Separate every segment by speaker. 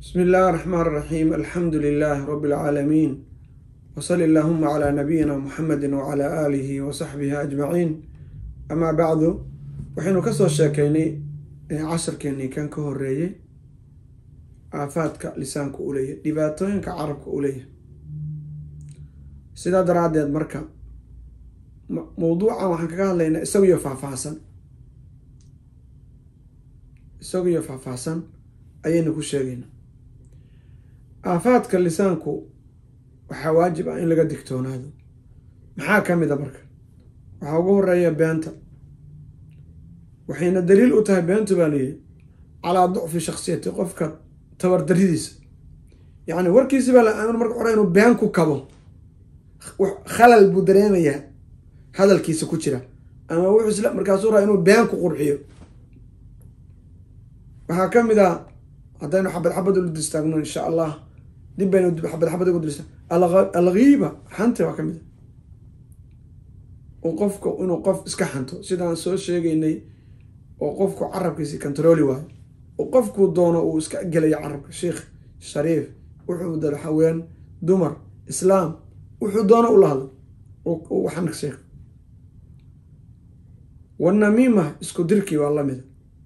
Speaker 1: بسم الله الرحمن الرحيم الحمد لله رب العالمين وصل اللهم على نبينا محمد وعلى آله وصحبه أجمعين أما بعد waxaynu kasoo sheekeynay casharkeenii kan ka horeeyey aafaadka lisaanka u leeyahy dhibaatooyinka carabka u leeyahay sidaa daraadeed marka mawduucan waxaan kaga hadlaynaa isagiyo faahfaahsan isagiyo faahfaahsan ayaynu ku sheegaynaa aafaadka lisaanku waxaa waajib ah in laga digtoonaado maxaa ka mid a marka waxaa ugu horeeya beenta waxayna daliil u tahay beentu baa layihi calaa ducfi shaksiyati qofka tabardaridiisa yacni warkiisi baa la aamin marka hore inuu been ku kabo khalal buu dareemayaa hadalkiisa ku jira ama wuxuu isla markaasuu raa inuu been ku qurxiyo waxaa ka mid ah haddaynu xabad xabad ulu distaagno insha allah dib baynu xabad xabad ugu dilista alghiiba xanta waa ka mid a qofka inuu qof iska xanto sidaan soo sheegaynay oo qofku carabkiisi controli waayo oo qofkuu doono uu iska gelayo carabka sheikh shariif wuxuu dalo haween dumar islaam wuxuu doono ula hadlo waxan sheekh wanamiima isku dirkii waa lamida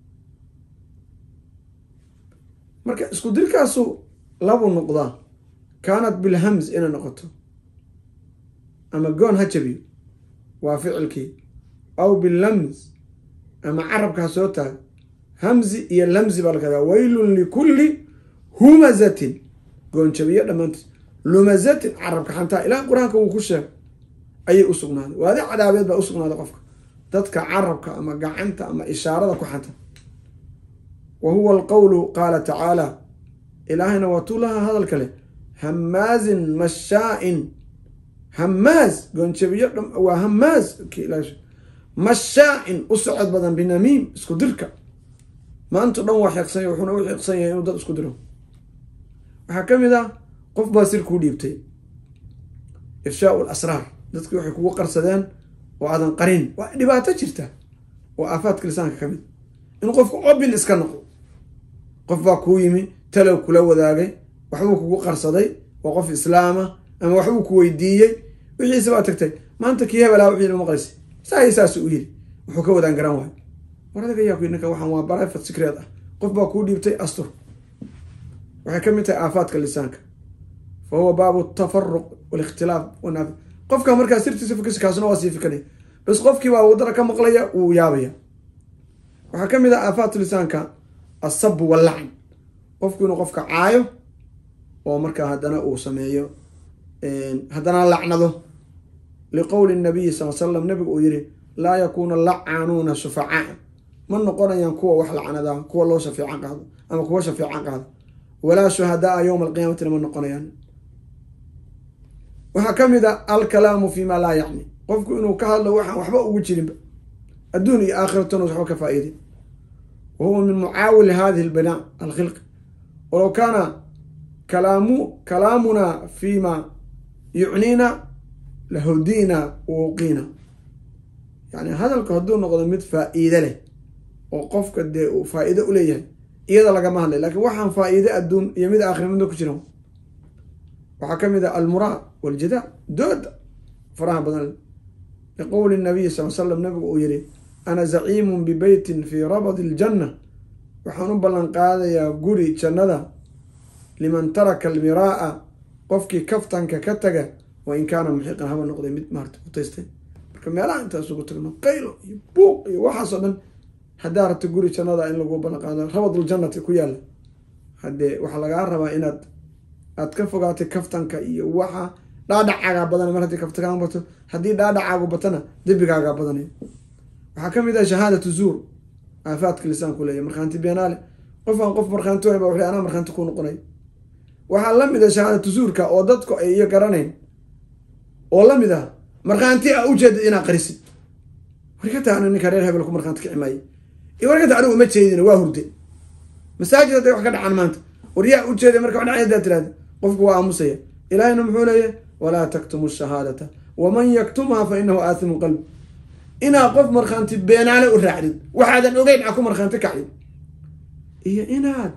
Speaker 1: marka isku dirkaasu labuu noqdaa kaanat bilhams inay noqoto ama goon ha jabiyo waa ficilkii aw bilams ama carabka ha soo taago hamzi iyo lamzi baa lakadaa waylun likulli humazatin goonjabiyo dhammaantiis lumazatin carabka xantaa ilaa qur-aanka wuu ku sheegay ayay u sugnaaday waadi cadaabeed baa usugnaaday qofka dadka carabka ama gacanta ama ishaarada ku xanta wa huwa alqowlu qaala tacaala ilaahayna waa tuulaha hadalka leh hamaazin mashaa-in hamaaz goonjabiyo waa hamaaz mashaa-in u socod badan binamiim isku dirka maanto dhan waa xeeqsanya wuxuuna u xeeqsan yahay inuu dad isku diro waxaa ka mid ah qof baa sir kuu dhiibtay ifshaau lasraar dadkii waxay kugu qarsadeen oo aadan qarin waa dhibaato jirta oo aafaadka lisaanka ka mid in qofku obin iska noqo qof baa kuu yimi talow kula wadaagay waxbuu kugu qarsaday waa qof islaama ama waxbuu ku weydiiyey wixiise baa tagtay maanta kii hebelaa wixii maqlaysa saay saasu u yiri wuxuu ka wadaan garan waayo war adaga yaa ku ninka waxaan waa barafat secreet ah qof baa kuu dhiibtay astur waxay ka mid tahay aafaadka lisaanka fa huwa baabu tafaruq walikhtilaaf wanaafi qofka markaa sirtiisa fikirsi kaasuna waa sii fikanaya bas qofkiibaa wadada ka maqlaya wuu yaabaya waxaa ka mid ah aafaat lisaanka asabu wallacn qofku inuu qofka caayo oo markaa haddana uu sameeyo haddana lacnado liqowli nabiyi sal slam nabigu uu yihi laa yakuunu lacaanuuna shufacaa ma noqonayaan kuwa wax lacnadaa kuwa loo shafeecan qaado ama kuwa shafeecan qaado walaa shuhadaa yowma alqiyaamatina ma noqonayaan waxaa ka mid a alkalaamu fi ma laa yacni qofku inuu ka hadlo waxaan waxba ugu jirinba adduun iyo aakhiratona waxba ka faa-iiday wa huwa min mucaawili hadihi lbinaa alkhilqi walow kaana kalaamu kalaamunaa fi ma yucniina lahudina wauqiina yani hadalku hadduu noqdo mid faa-iide leh oo qofka dee uu faa-iide uleeyahay iyada lagama hadlay lakin waxaan faa-iide adduun iyo mid aakhira midna ku jiran waxaa ka mid ah almuraa waljidaa dooda faraha badan liqowli nabiyi sal slam nabigu uu yihi ana zaciimun bibeytin fii rabadi iljanna waxaan u ballan qaadayaa guri jannada liman taraka almiraa qofkii kaftanka ka taga wain kaana muxiqan haba noqday mid maarta utaystay marka meelaha intaa isugu tagno qaylo iyo buuq iyo waxaasoo dhan haddaa rabta guri jannada in lagu ballan qaado rabadul-jannati ku yaalla haddee waxaa lagaa rabaa inaad aad ka fogaatay kaftanka iyo waxa dhaadhacaagaa badanay mar haddii kaftankaa bato haddii dhaadhacaagu batana dembigaagaa badanay waxaa ka mid ah shahaadatu zuur aafaadka lisaanku leeyahy markhaanti beenaale qof aan qof markhaanti wayn ba wuxu anaa markhaanti ku noqonay waxaa la mid ah shahaadatu zuurka oo dadku ay iyo garanayn oo la mid ah markhaanti a ujeedad inaad qarisid warkata ana ninka reer hebel ku markhaanti kici maaye iyo warkata anigu uma jeedin waa hurde masaajid hadday wax ka dhacaan maanta war yaa ujeeday marka wadhacay haddaad tirahda qofku waa aamusaya ilaahina muxuu leeyahy walaa taktumu shahaadata waman yaktumha fa inahu aathimu qalbi inaad qof markhaanti beenaale u raacdid waxaadan ogeyn a ku markhaanti kacdid iyo inaad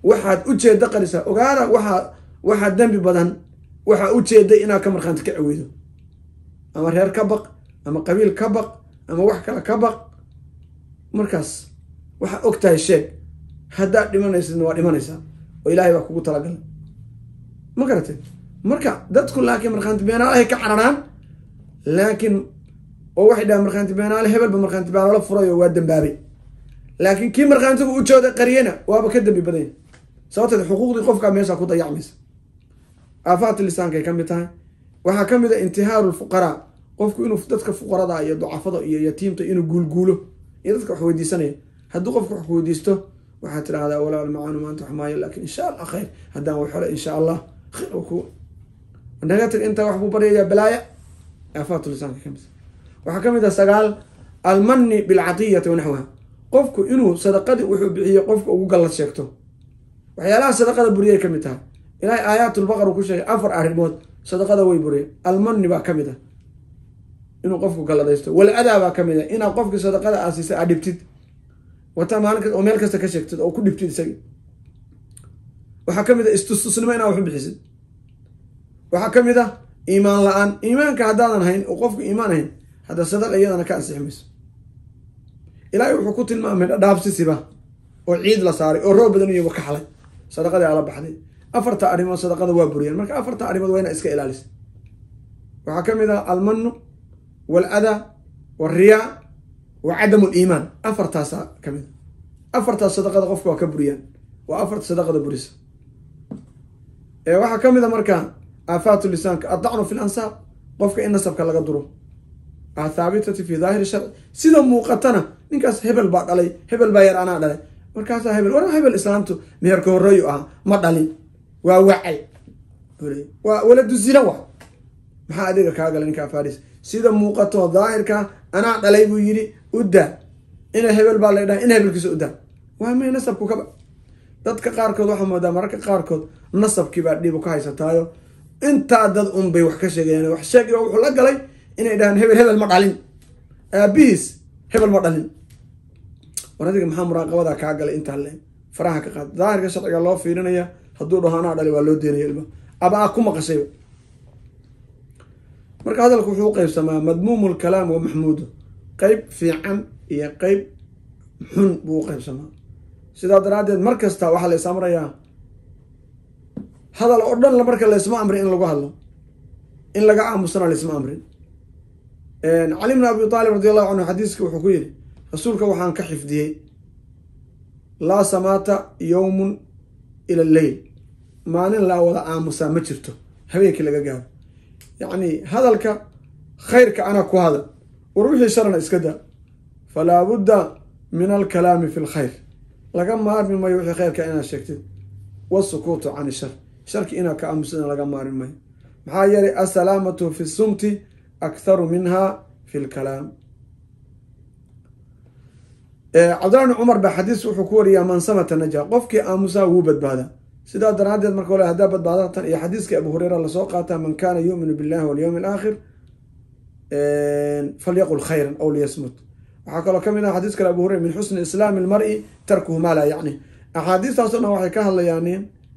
Speaker 1: waxaad ujeeda qarisaa ogaada waxaa waxaa dembi badan waxaa ujeeday inaad ka markhaanti ka caweydo ama reer ka baq ama qabiil ka baq ama wax kale ka baq markaas waxaa og tahay sheeg haddaad dhimanaysidna waa dhimanaysaa oo ilaahay baa kugu talagalay ma garatay marka dadku laakiin markhaanti beenaalahay ka cararaan laakiin oo waxay dhahaan markhaanti beenaale hebelba markhaanti beenaalo furay oo waa dambaabay laakiin kii markhaantigu ujooda qariyana waaba ka dambi badanya sababteed xuquuqdii qofkaa meesha ku dayacmaysa aafaat lisaankay ka mid tahay waxaa ka mid a intihaaru lfuqaraa qofku inuu dadka fuqarada iyo ducafada iyo yatiimta inuu guulguulo iyo dadka wax weydiisanaya haddii qofku wax weydiisto waxaad tidhahdaa walaal macaanu maanta wax maayo laakin insha allah khayr haddaan wax hore insha allah khayr ku naga tag intaa wax buu baryayaa balaaya aafaat lisaanka ka mid waxaa ka mid ah sagaal almani bilcatiyati wanaxwaha qofku inuu sadaqadii wuxuu bixiye qofka ugu gallad sheegto waxyaalaha sadaqada buriyay ka mid tahay ilaahay aayaatulbaqar uu ku sheegay afar arrimood sadaqada way buriyay almani baa ka mid ah inuu qofku galladaysto waladaa baa ka mid ah inaad qofkii sadaqada aasiisa aad dhibtid wataa maalin kasta oo meel kasta ka sheegtid oo ku dhibtid isagii waxaa ka mid ah istustusnimo inaad waxu bixisid waxaa ka mid ah iimaan la-aan iimaanka haddaadan hayn oo qofku iimaan hayn hadda sadaqa iyadana ka ansixi mayso ilaahay wuxuu ku tilmaamay dhadhaabsisiba oo ciid la saaray oo roob badan iyo ka xalay sadaqadii ala baxday afarta arrimood sadaqada waa buriyaan marka afarta arrimood waa ina iska ilaalisa waxaa ka mid ah almanu waaladaa walriyaa wa cadamu liimaan afartaasa ka mid a afartaas sadaqada qofka waa ka buriyaan waa afarta sadaqada burisa waxaa ka mid a marka aafaatu lisaanka addacnu fi lansaab qofka in nasabka laga duro athaabitati fi daahiri sharci sida muuqatana ninkaas hebel baa dhalay hebel baa yar anaa dhalay markaasaa hebel war hebel islaamtu meherka horeeyu ahaa ma dhalin waa wacay waa waladu zina wa maxaa adiga kaa galay ninka afaris sida muuqato daahirka anaa dhalay buu yidhi udaa ina hebel baa la dhaha in hebelkiisa udaa waa may nasabku kaba dadka qaarkood waxaa moodaa mararka qaarkood nasabkiibaa dhibu ka haysataayo intaa dad un bay wax ka sheegayaan wax sheegiba wuxuu la galay inay dhahaan hebel hebel ma dhalin aabihiis hebel ma dhalin war adiga maxaa muraaqabadaa kaa galay intaa le faraha ka qaad daahirka sharciga loo fiirinaya hadduu dhaho anaa dhali waa loo deynaya ilma aba a ku maqashayba marka hadalku wuxuu uqeybsamaa madmuumu lkalaam wa maxmuudu qeyb fiican iyo qeyb xun buu uqeybsamaa sidaa daraaddeed mar kasta waxaa la is amrayaa hadal oo dhan marka laysma amrin in lagu hadlo in laga aamusana laysma amrin cali bn abi aalib radi allahu canhu xadiiska wuxuu ku yidhi rasuulka waxaan ka xifdiyey laa samaata yowmun ila leyl maalin laa wada aamusaa ma jirto habeenkii laga gaaro yacni hadalka khayrka ana ku hadal war wixii sharana iska daa falaa budda min alkalaami fi lkhayr laga maarmi mayo wixii khayrka inaad sheegtid wasukuutu can ishar sharki inaad ka aamusana laga maarmi mayo maxaa yeelay assalaamatu fi sumti aktharu minha fi lkalaam cabdillah bn cumar ba xadiis wuxuu ku wariyaa man samata naja qofkii aamusaa wuu badbaadaa sidaa daraaddeed marka hole haddaa badbaada tan iyo xadiiskii abu hureyra lasoo qaataa man kana yuuminu billahi walyowmi alaakhir falyaqul khayran aw liyasmut waxaa kaloo ka mid ah xadiis kale abu hureyra min xusni islaami lmari tarkuhu maa laa yacni axaadiistaaso dhan waxay ka hadlayaan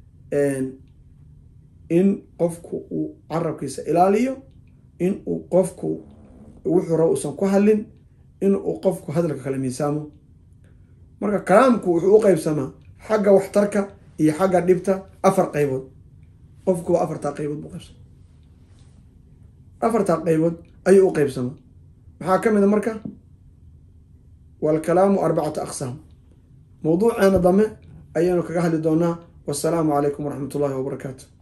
Speaker 1: in qofku uu carabkiisa ilaaliyo in uu qofku wuxuu raba uusan ku hadlin in uu qofku hadalka kala miisaamo marka kalaamku wuxuu u qeybsamaa xagga waxtarka iyo xagga dhibta afar qaybood qofkuba afartaa qaybood buu qaybsama afartaa qaybood ayuu u qeybsamaa maxaa ka mid a marka waalkalaamu arbacata aqsaam mawduuceena dambe ayaynu kaga hadli doonaa wassalaamu calaykum waraxmat ullahi wabarakaatu